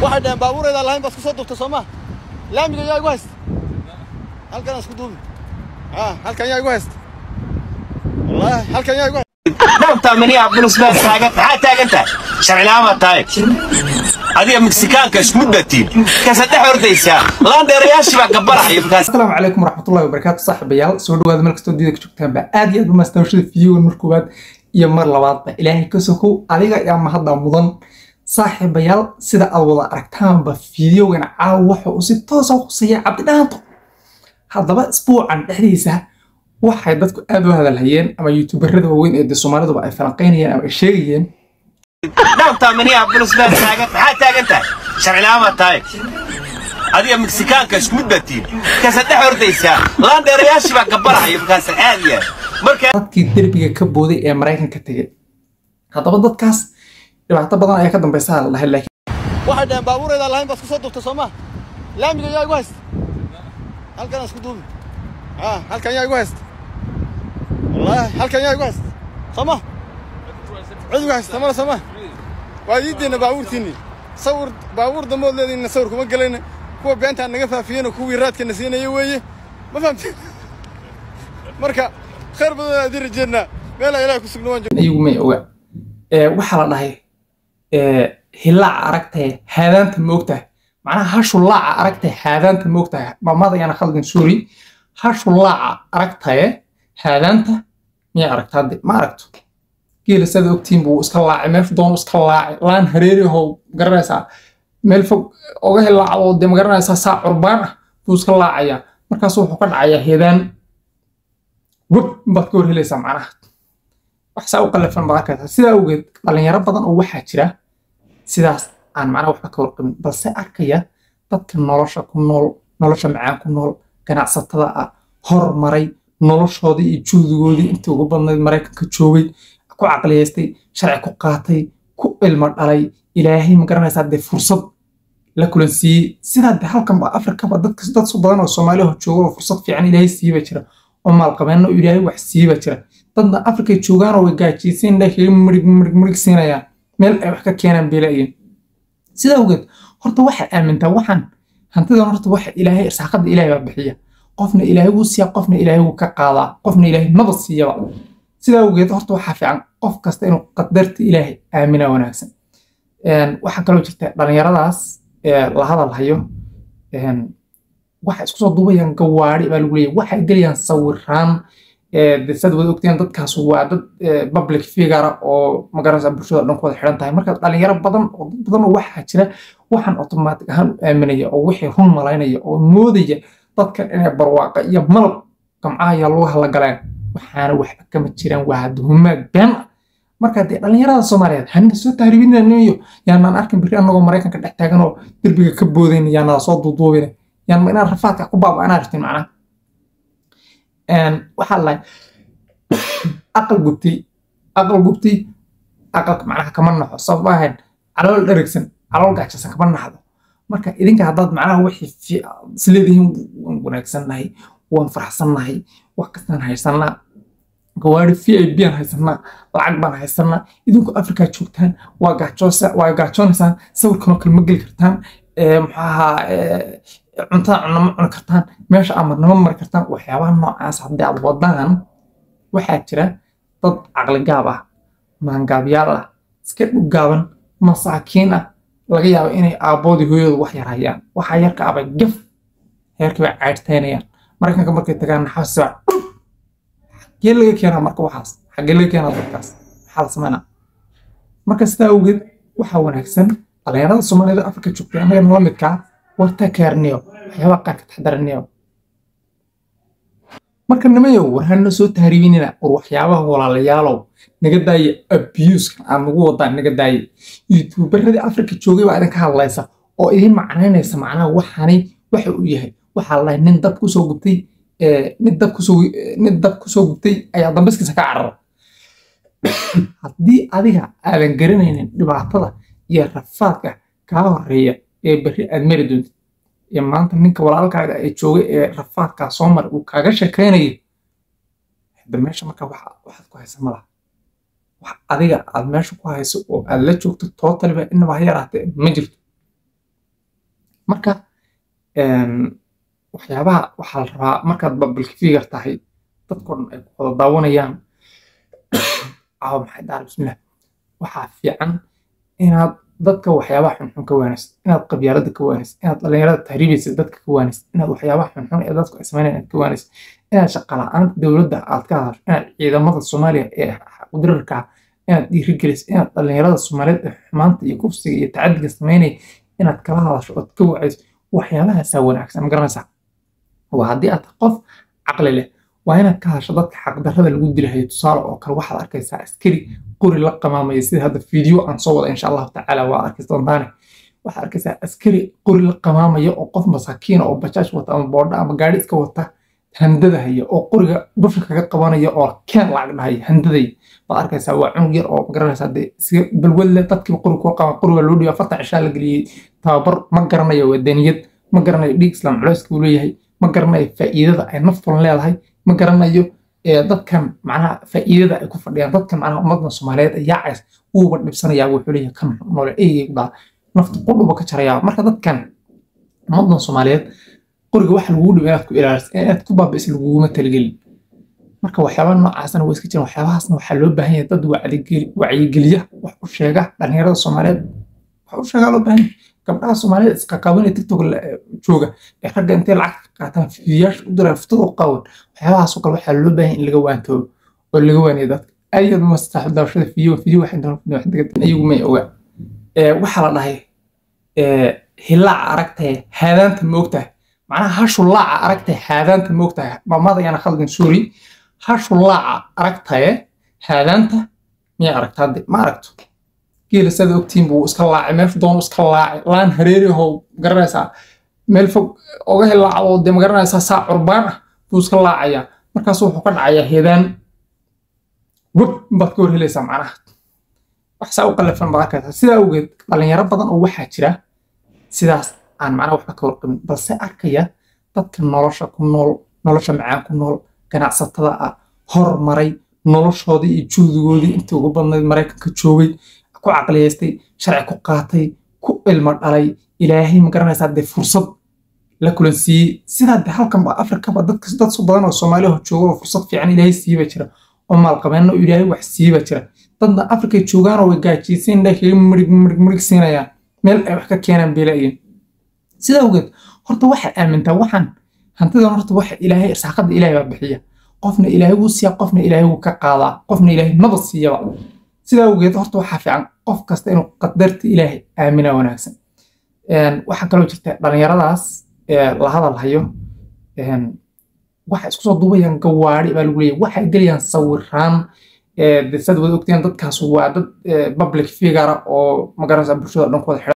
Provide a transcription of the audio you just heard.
waxay dhaheen baabuuraydaa lahayn baad ku soo duubta soo maa laamiga yaa igu haysta halkan aan isku duubi ah halkan yaa igu haysta wallaahi halkan yaa igu haysta dhabtaa miniyaa bilis baa taagan maxaa taagan tahay sharcilaama tahay adiga meksikaanka isku datiin kasa dhex ordaysaa laandheerayaashii baa gabarahaya markaas asalaamu calaykum waraxmatullahi wabarakaatu saaxiibayaal soo dhawaada meel kastoo diida ka joogtaanba aad iyo aad u maastawashada fiyogan mar koowaad iyo mar labaadba ilaahay ka sokow adiga ayaa mahadda mudan saaxiibayaal sida aad wada aragtaanba fideogan caawa waxa uu si toosa khuseeya cabdidhaanto haddaba isbuucan dhexdiisa waxay dadku aad u hadalhayeen ama youtuberada waaweyn ee de soomaaliduba ay falanqaynayeen ama ay sheegayeen dhabtaa miniyaa bilis baa taagan maxaa taagan tahay sharcilaama tahay adiga meksikaanka isku datiin kasa dhex ordaysaa laandheerayaashii baa gabarahaya markaas aad iyo aad marka dadkii derbiga ka booday ee maraykanka tegey haddaba dadkaas dhibaato badan ayaa ka dambaysa la dhahay laakiin waxay dhaheen baabuuraydaa lahayn baad ku soo duubta soo maa laamiga yaa igu haysta halkan aan isku duubi ah halkan yaa igu haysta wallaahi halkan yaa igu haysta soo ma cid igu haysta male soo ma waa iideena baabuurtiinni sawir baabuur dambood leediinna sawir kuma gelayna kuwa beentaan naga faafiyeyna kuwii raadkana siinaya weeye ma fahamteen marka khayr badan aan idin rajeednaa meelaa ilaah ku sugna waan joog iyagu may oga Ee, waxaa la dhahay ee, hilaaca aragtaye haadaanta ma ogtahay macnaha hashu laaca aragtaye haadaanta ma ogtahay maamada ayaana khaldin sorry hashu laaca aragtaye haadaanta miyaa aragta hadde ma aragto geela saad ogtiin buu iska laacay meeshu doonu iska laacay laan hareeri ahoo garanaysaa meel fog oga hilaacdo dee ma garanaysaa saa curbaan ah buu iska laacayaa markaas wuxuu ka dhacayaa heedaan web baad ka hor helaysaa macnaha wax saa u qalafan baad arkaysaa sidaa awgeed dhalinyaro badan oo waxaa jira sidaas aan macnaha waxba ka warqabin balse arkaya dadka nolosha ku nool nolosha macaan ku nool ganacsatada ah hormaray noloshoodii iyo juhdigoodii intii ugu badnayd maraykanka joogay ku caqliyaystay sharci ku qaatay ku ilmo dhalay ilaahay ma garanaysaa dee fursad la kulansiiyey sidaa dee halkanba afrikaba dadka dad so badan oo soomaaliya jooga oo fursad fiican ilaahay siiba jira oo maalqabeenna oo ilaahay wax siiba jira dadna afrikay joogaan oo way gaajiysiin dhahay mirig mirig mirig siinayaan meel ay wax ka keenaan bay laayiin sidaa awgeed horta waxay aamintaa waxaan hantidan horta waxa ilaahay irsaaqada ilaahay baa bixiya qofna ilaahay wuu siiya qofna ilaahay wuu ka qaadaa qofna ilaahay maba siiyaba sidaa awgeed horta waxaa fiican qof kasta inuu qadarta ilaahay aamina wanaagsan Een, waxaa kaloo jirta dhalinyaradaas ee la hadal hayo een, waxay isku soo duubayaan gawaari baa lagu leeyahay waxay gelayaan sawiraan ee, dee saad wada ogteen dadkaas waa dad ee, public figure oo magaranaysa bulshada dhan ku wada xidhan tahay marka dhalinyaro badan oo dad badan oo waxaa jira waxaan automatic ahaan u aaminaya oo wixii run malaynaya oo moodaya dadkan inay barwaaqa iyo malab gamcaha iyo lugaha la galeen waxaana waxba kama jiraan waa duhumaad been ah marka dee dhalinyarada soomaaliyeed hanina soo tahriibinanayo yaanaan arkin biri annagoo maraykanka dhex taagan oo derbiga ka boodayna yaanada soo duuduubina yaan inaan rafaadka ku baaba'anaa rabtin macnaha Een, waxaa la aqal gubtay aqal gubtay aqalka macnaha kama naxo sabab ahayn calool dherigsan calool gaajsan kama naxdo marka idinka haddaad macnaha wixii fi- isleedihiin waan wanaagsannahay waan faraxsannahay wax kastaan haysanaa gawaari v i b aan haysanaa lacag baan haysanaa idinku afrikaa joogtaan waa gaajoosa waa gaajoonaysaan sawirkanoo kale ma geli kartaan ee, muxuu ahaa ee, cuntada cunno ma cuni kartaan meesha amarnimo mari kartaan waxyaabaha noocaas haddii aad wadaan waxaa jira dad caqli gaab ah maangaabyaal ah iska dhuggaaban masaakiin ah laga yaabo inay aabboodii hooyadu wax yar hayaan waxaa yarka abay gaf heerkii bay caydhtaynayaan maraykanka markay tagaan naxaasi baa xaggee laga keenaa marka waxaas xaggee laga keenaa dadkaas maxaa la sameynaa marka sidaa awgeed waxaa wanaagsan dhalinyarada soomaalida afrika joogtay annagana la midkaa warta keerniyo waxyaabaha qaar ka taxdaraniyo marka nimayow war hana soo tahriibinina war waxyaabaha walaalayaalow naga daaya abuskan aan nagu wadaan naga daaya youtuberadii afrika joogay baa idinka hadlaysa oo idin macnaynaysa macnaha waxaani waxa uu yahay waxaa la dhahay nin dab kusoo gubtay ee, nin dab kusoo nin dab kusoo gubtay ayaa dambaskiisa ka carara haddii adiga aadan garanaynin dhibaatada iyo rafaadka kaa horeeya ee berri aad mari doontid ee maanta ninka walaalkaaga ee joogay ee rafaadkaa soo maray uu kaaga sheekaynayo hadda meesha marka waxa waxaad ku haysa malaha wax adiga aad meesha ku hayso oo aad la joogto tootaliba inaba ha yaraatee ma jirto marka waxyaabaha waxaa la rabaa markaad public figure tahay dadkoo dhan ay ku wada daawanayaan caawa maxay dhaar bismillah waxaa fiican inaad dadka waxyaabaha xunxun ka waanaysid inaad qabyaalada ka waanaysid inaad dhallinyarada tahriibaysa dadka ka waanaysid inaad waxyaabaha xunxun ee dadku ay sameynayaan aad ka waanaysid inaad shaqala-aanta dowladda aad ka hadasho inaad ciidamada soomaaliya ee qudirarka inaad dhiirigeliso inaad dhallinyarada soomaaliyeed ee xumaanta iyo kufsiga iyo tacadiga sameynaya inaad kala hadasho ood ka wacayso waxyaabahaasaa wanaagsan ma garanaysaa waa haddii aad qof caqli leh waa inaad ka hadasho dadka xaqdarrada lagu dilahayo tusaale oo kale waxaad arkaysaa askari qori la qamaamaya sida hadda fiideo aan soo wada insha allahu tacaala waa arki doontaane waxaad arkaysaa askari qori la qamaamaya oo qof masaakiina oo bajaaj wata ama boodha ama gaari iska wata handadahaya oo qoriga dusha kaga qabanaya oo keen lacag dhahaya handadaya baad arkaysaa waa cunug yar oo magaranaysaa dee iska balwadle dadkiiba qori kuu qaban qoriga loo dhiiba afartan cishaa la geliyey tababar ma garanayo wadaniyad ma garanayo dhiig islaam culeyska uu leeyahay ma garanayo faa'iidada ay naftan leedahay ma garanayo dadkan macnaha faa'iidada ay ku fadhiyaan dadkan macnaha ummadda soomaaliyeed ee yaacays uuba dhibsanayaa wuxuu leeyahay kan noole eeygu dhaa nafta qudhuba ka jarayaa marka dadkan ummaddan soomaaliyeed qoriga waxa lagugu dhibo inaad ku ilaaliso inaad ku baabi'iso laguguma talagelin marka waxyaabaha noocaasna waa iska jiraan waxyaabahaasna waxaa loo baahan yahay dad wacyigeliya wax u sheega dhallinyarada soomaaliyeed wax u sheegaa loo baahan yahay gabdhaha soomaaliyeed isqaqaaban ee tiktok jooga ee ragga intay lacag ka qaataan fiidiyaasha u diraan fitada u qawan waxyaabahaasoo kale waxaa loo baahan in laga waantoobo oo laga waaniyo dadka aad ma saaxib daawashada fiidiyo fiidiyo waxay doonaan iyagu may ogaa waxaa la dhahay hilaaca aragtaye haadaanta ma ogtahay macnaha hashu laaca aragtaye haadaanta ma ogtahay mamada ayaana khaldin suuri hashu laaca aragtaye haadaanta miyay aragtaa hadde ma aragto geela sada ogtiin buu iska laacay meeshu doonu iska laacay laan hareerihow garanaysaa meel fog oga hilaacdo dee magaranaysaa saa curbaan ah buu iska laacayaa markaasu wuxuu ka dhacayaa heedaan web baad ka hor helaysaa macnaha wax saa u qallafan baad arkaysaa sidaa awgeed dhalinyaro badan oo waxaa jira sidaas aan macnaha waxba ka warqabin balse arkaya dadka nolosha ku nool nolosha macaan ku nool ganacsatada ah hormaray noloshoodii iyo juhdigoodii intii ugu badnayd maraykanka joogay ku caqliyaystay sharci ku qaatay ku ilmo dhalay ilaahay ma garanaysaa dee fursad la kulansiiyey sidaa de halkanba afrikaba dadka dad su badan oo soomaaliya jooga oo fursad fiican ilaahay siiba jira oo maalqabeenna oo ilaahay wax siiba jira dadna afrikay joogaanoo way gaajiysan indhaa kaga mirig mirig mirig siinayaan meel ay wax ka keenaan beela'yin sidaa awgeed horta waxaad aamintaa waxaan hantidan horta waxa ilaahay irsaaqada ilaahay baa bixiya qofna ilaahay wuu siiya qofna ilaahay wuu ka qaadaa qofna ilaahay maba siiyaba sidaa awgeed horta waxaa fiican qof kasta inuu qadarta ilaahay aamina wanaagsan waxaa kaloo jirta dhallinyaradaas la hadal hayo waxay isku soo duubayaan gawaari baa lagu leeyahy waxay gelayaan sawiraan sad wada ogteen dadkaas waa dad public figure oo magaranaysa bulshada dhan ku wada